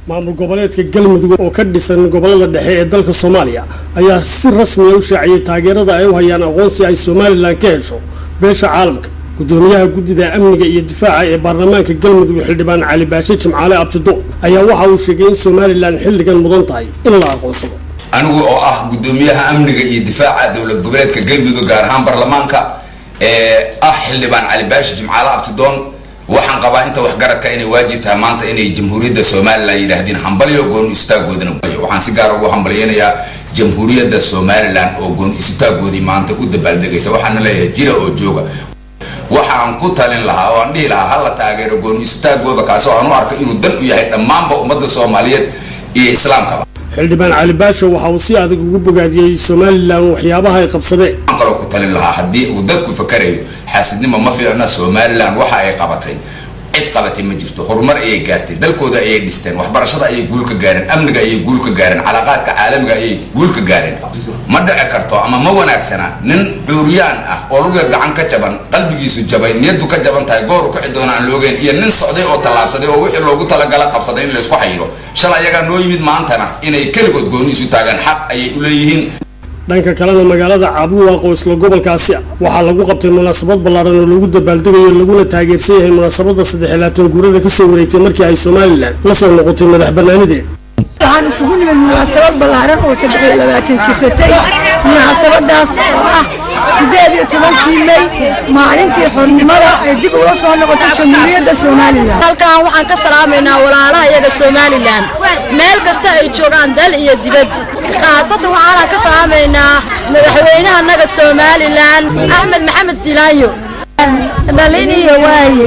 maamul goboleedka galmudug oo ka dhisan gobolada dhexe ee dalka soomaaliya ayaa si rasmiya u shaaciyay taageerada ay u hayaan aqoonsi ay somalilan ka hesho beesha caalamka gudoomiyaha guddida amniga iyo difaaca ee baarlamaanka galmudug xildhibaan cali baashe jimcaale abtido ayaa waxa uu sheegay in somalilan xilligan mudan tahay in la aqoonsado anigu oo ah gudoomiyaha amniga iyo difaaca dowlad goboleedka galmudug gaar ahaan baarlamaanka ee ah xildhibaan cali baashi jimcaale abtidoon waxaan qabaa inta waxgaradka inay waajib tahay maanta inay jamhuuriyadda somalilan yidhaahdeen hambalyo gooni istaagoodana waxaan si gaar ugu hambalyeynayaa jamhuuriyadda somalilan oo gooni istaagoodii maanta u dabaaldegaysa waxaana leeyahay jira oo jooga waxaan ku talin lahaa oo aan dhihi lahaa hala taageero gooni istaagooda kaasoo aan u arko inuu dan u yahay dhammaanba ummadda soomaaliyeed iyo islaamkaba xildhibaan cali baashe waxa uu si adag ugu bogaadiyey somalilan waxyaabaha ay qabsadeen waxaan kaloo ku talin lahaa haddii uu dadku fakarayo xaasidnimo ma fiicna somalilan waxa ay qabatay cid qabatay ma jirto horumar ayay gaartay dalkooda ayay dhisteen waxbarashada ayay guul ka gaareen amniga ayay guul ka gaareen calaaqaadka caalamiga ayay guul ka gaareen ma dhici karto ama ma wanaagsana nin cuuryaan ah oo luga gacan ka jaban qalbigiisu jabay niyadu ka jaban tahay gooru kici doona aan loogeen iyo nin socday oo tallaabsaday oo wixii loogu talagala qabsaday in laysku xayiro shalay ayagaa noo yimid maantana inay keligood gooni isu taagaan xaq ayay u leeyihiin dhanka kalena magaalada caabuwaaq oo isla gobolkaasi ah waxaa lagu qabtay munaasabad ballaaran oo lagu dabaaldegayo laguna taageersan yahay munaasabada saddex iyo labaatan guurada kasoo wareegtay markii ay somalilan la soo noqotay madax banaanideed waxaan isugu nimid munaasabad ballaaran oo saddex iyo labaatan jirsatay munaasabadaas oo ah sideed iyo tobankii mey maalintii xornimada ay dib ula soo noqotay jamhuuriyadda somalilan halkan waxaan ka salaamaynaa walaalaha iyaga somalilan meel kasta ay joogaan dal iyo dibad khaasatan waxaanaan ka salaamaynaa madaxweynaha naga somalilan axmed maxamed silaayo dhaliniyo waaye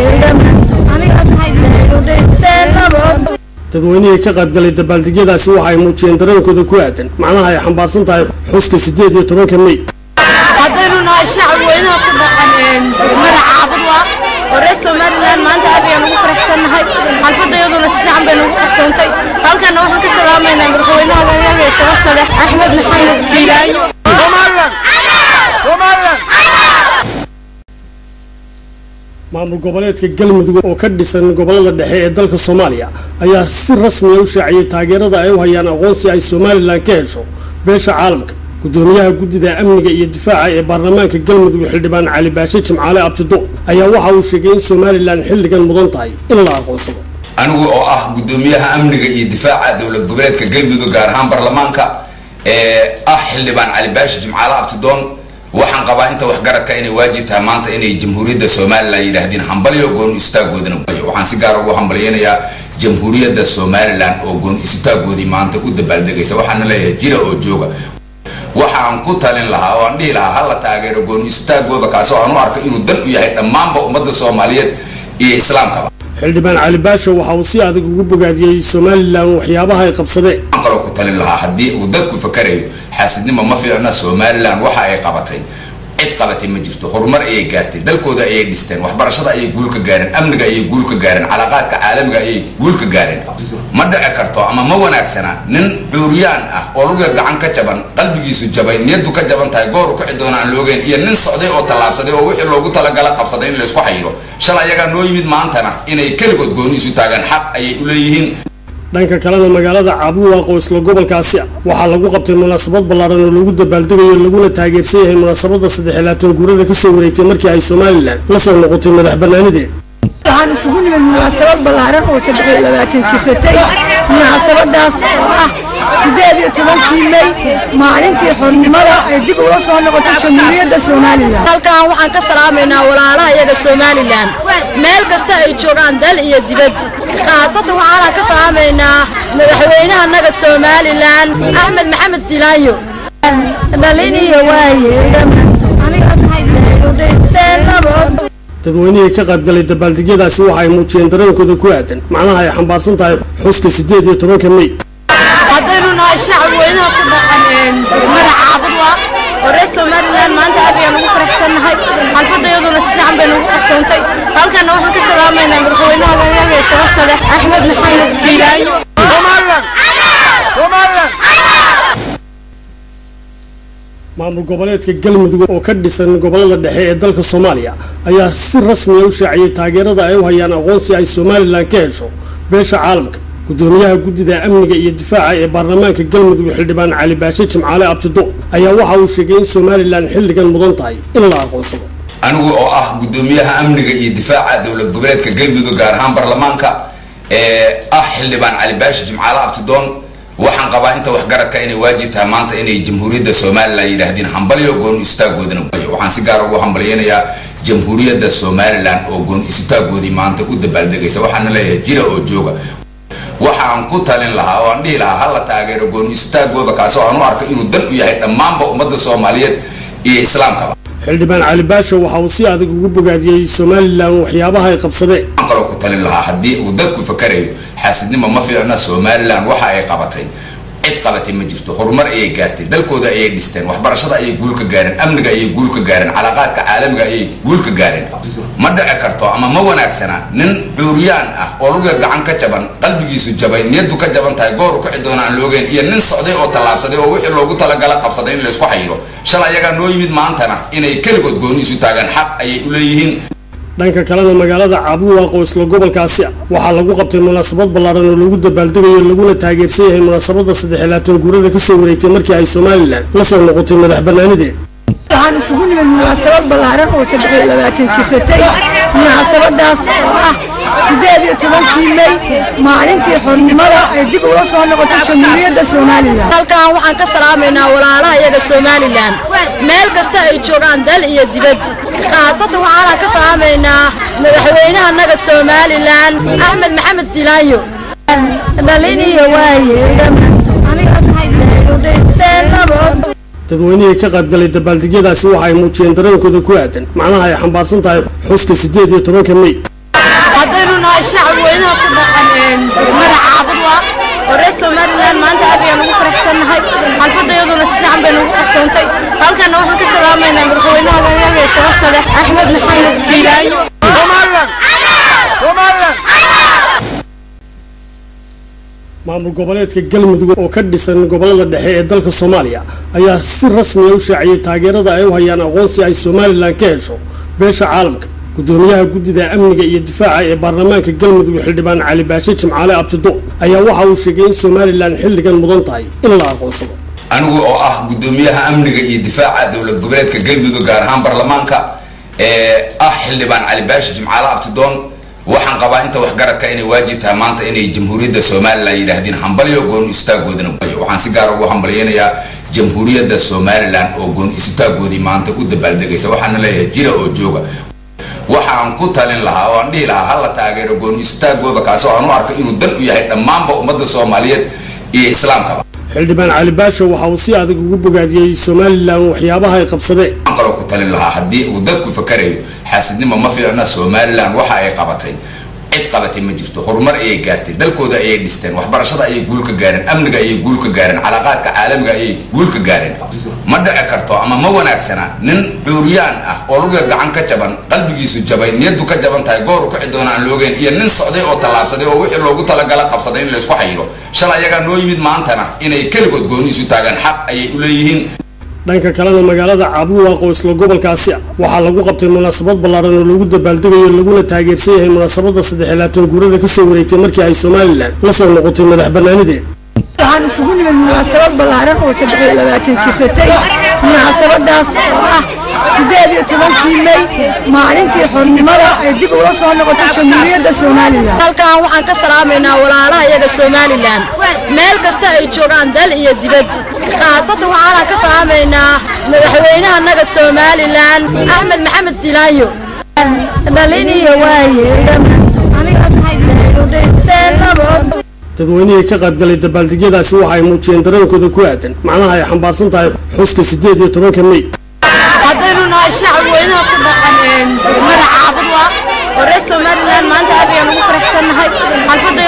dadweynihii ka qaybgalay dabaaldegyadaasi waxa ay muujiyeen dareenkooda ku aadan macnaha ay xambaarsan tahay xuska siddeed iyo tobanka mey haddaynu nahay shacab weynaha ku dhaqan degmada caabudwa oo reer somalilan maanta aad ayaan ugu faraxsannahay xalfadda iyaduna si fiican bay nagu qabsoontay halkana waxaan ka salaamaynaa madaxweynaha hoggaamiyaha shabasta leh axmed maxamed diilaayo maamul goboleedka galmudug oo ka dhisan gobolada dhexe ee dalka soomaaliya ayaa si rasmiya u shaaciyay taageerada ay u hayaan aqoonsi ay somalilan ka hesho beesha caalamka gudoomiyaha guddida amniga iyo difaaca ee baarlamaanka galmudug xildhibaan cali baashe jimcaale abtido ayaa waxa uu sheegay in somalilan xilligan mudan tahay in la aqoonsado anigu oo ah gudoomiyaha amniga iyo difaaca dowlad goboleedka galmudug gaar ahaan baarlamaanka ee ah xildhibaan cali baashi jimcaale abtidoon waxaan qabaa inta waxgaradka inay waajib tahay maanta inay jamhuuriyadda somalilan yidhaahdeen hambalyo gooni istaagoodana waxaan si gaar ugu hambalyeynayaa jamhuuriyadda somalilan oo gooni istaagoodii maanta u dabaaldegaysa waxaana leeyahay jira oo jooga waxaan ku talin lahaa oo aan dhihi lahaa hala taageero gooni istaagooda kaasoo aan u arko inuu dan u yahay dhammaanba ummadda soomaaliyeed iyo islaamkaba xildhibaan cali baashe waxa uu si adag ugu bogaadiyey somalilan waxyaabaha ay qabsadeen waxaan kaloo ku talin lahaa haddii uu dadku fakarayo xaasidnimo ma fiicna somalilan waxa ay qabatay cid qabatay ma jirto horumar ayay gaartay dalkooda ayay dhisteen waxbarashada ayay guul ka gaareen amniga ayay guul ka gaareen calaaqaadka caalamiga ayay guul ka gaareen ma dhici karto ama ma wanaagsana nin cuuryaan ah oo luga gacan ka jaban qalbigiisu jabay niyadu ka jaban tahay gooru kici doona aan loogeen iyo nin socday oo tallaabsaday oo wixii loogu talagala qabsaday in laysku xayiro shalay ayagaa noo yimid maantana inay keligood gooni isu taagaan xaq ayay u leeyihiin dhanka kalena magaalada caabuwaaq oo isla gobolkaasi ah waxaa lagu qabtay munaasabad ballaaran oo lagu dabaaldegayo laguna taageersan yahay munaasabada saddex iyo labaatan guurada kasoo wareegtay markii ay somalilan la soo noqotay madax banaanideed waxaan isugu nimid munaasabad ballaaran oo saddex iyo labaatan jirsatay munaasabadaas oo ah sideed iyo tobankii mey maalintii xornimada ay dib ula soo noqotay jamhuuriyadda somalilan halkan waxaan ka salaamaynaa walaalaha iyaga somalilan meel kasta ay joogaan dal iyo dibad khaasatan waxaanaan ka salaamaynaa madaxweynaha naga somalilan axmed maxamed silaayo dhaliniyo waaye dadweynihii ka qaybgalay dabaaldegyadaasi waxa ay muujiyeen dareenkooda ku aadan macnaha ay xambaarsan tahay xuska siddeed iyo tobanka mey haddaynu nahay shacab weynaha ku dhaqan degmada caabudwa oo reer somalilan maanta aad ayaan ugu faraxsannahay xalfadda iyaduna si fiican bay nagu qabsoontay halkana waxaan ka salaamaynaa madaxweynaha hoggaamiyaha shabasta leh axmed maxamed diilaayo maamul goboleedka galmudug oo ka dhisan gobolada dhexe ee dalka soomaaliya ayaa si rasmiya u shaaciyay taageerada ay u hayaan aqoonsi ay somalilan ka hesho beesha caalamka gudoomiyaha guddida amniga iyo difaaca ee baarlamaanka galmudug xildhibaan cali baashe jimcaale abtido ayaa waxa uu sheegay in somalilan xilligan mudan tahay in la aqoonsado anigu oo ah gudoomiyaha amniga iyo difaaca dowlad goboleedka galmudug gaar ahaan baarlamaanka ee ah xildhibaan cali baashi jimcaale abtidoon waxaan qabaa inta waxgaradka inay waajib tahay maanta inay jamhuuriyadda somalilan yidhaahdeen hambalyo goon istaagoodana waxaan si gaar ugu hambalyeynayaa jamhuuriyadda somalilan oo goon istaagoodii maanta u dabaaldegaysa waxaana leeyahay jira oo jooga waxaan ku talin lahaa oo aan dhihi lahaa hala taageero goon istaagooda kaasi oo aan u arko inuu dan u yahay dhammaanba ummadda soomaaliyeed iyo islaamkaba xildhibaan cali baashe waxa uu si adag ugu bogaadiyey somalilan waxyaabaha ay qabsadeen waxaan kaloo ku talin lahaa haddii uu dadku fakarayo xaasidnimo ma fiicna somalilan waxa ay qabatay cid qabatay ma jirto horumar ayay gaartay dalkooda ayay dhisteen waxbarashada ayay guul ka gaareen amniga ayay guul ka gaareen calaaqaadka caalamiga ayay guul ka gaareen ma dhici karto ama ma wanaagsana nin cuuriyaan ah oo luga gacan ka jaban qalbigiisu jabay niyadu ka jaban tahay gooru kici doona aan loogeen iyo nin socday oo tallaabsaday oo wixii loogu talagala qabsaday in laysku xayiro shalay ayagaa noo yimid maantana inay keligood gooni isu taagaan xaq ayay u leeyihiin dhanka kalena magaalada caabuwaaq oo isla gobolkaasi ah waxaa lagu qabtay munaasabad ballaaran oo lagu dabaaldegayo laguna taageersan yahay munaasabada saddex iyo labaatan guurada kasoo wareegtay markii ay somalilan la soo noqotay madax banaanideed waxaan isugu nimid munaasabad ballaaran oo saddex iyo labaatan jirsatay munaasabadaas oo ah sideed iyo tobankii mey maalintii xornimada ay dib ula soo noqotay jamhuuriyadda somalilan halkan waxaan ka salaamaynaa walaalaha iyaga somalilan meel kasta ay joogaan dal iyo dibad khaasatan waxaana ka salaamaynaa madaxweynaha naga somalilan axmed maxamed silaayo dhaliniyo waaye dadweynihii ka qaybgalay dabaaldegyadaasi waxa ay muujiyeen dareenkooda ku aadan macnaha ay xambaarsan tahay xuska sideed iyo tobanka mey haddaynu nahay shacab weynaha ku dhaqan degmada caabudwa oo reer somalilan maanta aad ayaan ugu faraxsannahay xalfadda iyaduna si fiican baynu ugu qabsoontay halkana waxaan ka salaamaynaa madaxweynaha layaga ee sharafta leh axmed maxamed diilaayo maamul goboleedka galmudug oo ka dhisan gobolada dhexe ee dalka soomaaliya ayaa si rasmiya u shaaciyey taageerada ay u hayaan aqoonsi ay somalilan ka hesho beesha caalamka gudoomiyaha guddida amniga iyo difaaca ee baarlamaanka galmudug xildhibaan cali baashe jimcaale abtido ayaa waxa uu sheegay in somalilan xilligan mudan tahay in la aqoonsado anigu oo ah gudoomiyaha amniga iyo difaaca dowlad goboleedka galmudug gaar ahaan baarlamaanka ee ah xildhibaan cali baashi jimcaale abtidoon waxaan qabaa inta waxgaradka inay waajib tahay maanta inay jamhuuriyadda somalilan yidhaahdeen hambalyo goon istaagoodana waxaan si gaar ugu hambalyeynayaa jamhuuriyadda somalilan oo goon istaagoodii maanta u dabaaldegaysa waxaana leeyahay jira oo jooga waxaan ku talin lahaa oo aan dhihi lahaa hala taageero goon istaagooda kaasi oo aan u arko inuu dan u yahay dhammaanba ummadda soomaaliyeed iyo islaamkaba xildhibaan cali baashe waxa uu si adag ugu bogaadiyey somalilan waxyaabaha ay qabsadeen waxaan kaloo ku talin lahaa haddii uu dadku fakarayo xaasidnimo ma fiicna somalilan waxa ay qabatay cid qabatay ma jirto horumar ayay gaartay dalkooda ayay dhisteen waxbarashada ayay guul ka gaareen amniga ayay guul ka gaareen calaaqaadka caalamiga ayay guul ka gaareen ma dhici karto ama ma wanaagsana nin cuuriyaan ah oo luga gacan ka jaban qalbigiisu jabay niyadu ka jaban tahay gooru kici doona aan loogeen iyo nin socday oo tallaabsaday oo wixii loogu talagala qabsaday in laysku xayiro shalay ayagaa noo yimid maantana inay keligood gooni isu taagaan xaq ayay u leeyihiin dhanka kalena magaalada caabuwaaq oo isla gobolkaasi ah waxaa lagu qabtay munaasabad ballaaran oo lagu dabaaldegayo laguna taageersan yahay munaasabada saddex iyo labaatan guurada kasoo wareegtay markii ay somalilan la soo noqotay madax banaanideed waxaan isugu nimid munaasabad ballaaran oo saddex iyo labaatan jirsatay munaasabadaas oo ah sideed iyo tobankii mey maalintii xornimada ay dib ula soo noqotay jamhuuriyadda somalilan halkan waxaan ka salaamaynaa walaalaha iyaga somalilan meel kasta ay joogaan dal iyo dibad khaasatan waxaana ka salaamaynaa madaxweynaha naga somalilan axmed maxamed silaayo dhaliniyo waaye dadweynihii ka qaybgalay dabaaldegyadaasi waxa ay muujiyeen dareenkooda ku aadan macnaha ay xambaarsan tahay xuska sideed iyo tobanka mey haddaynu nahay shacab weynaha ku dhaqan degmada caabudwa oo reer somalilan maanta aad ayaan ugu faraxsannahay xalfadda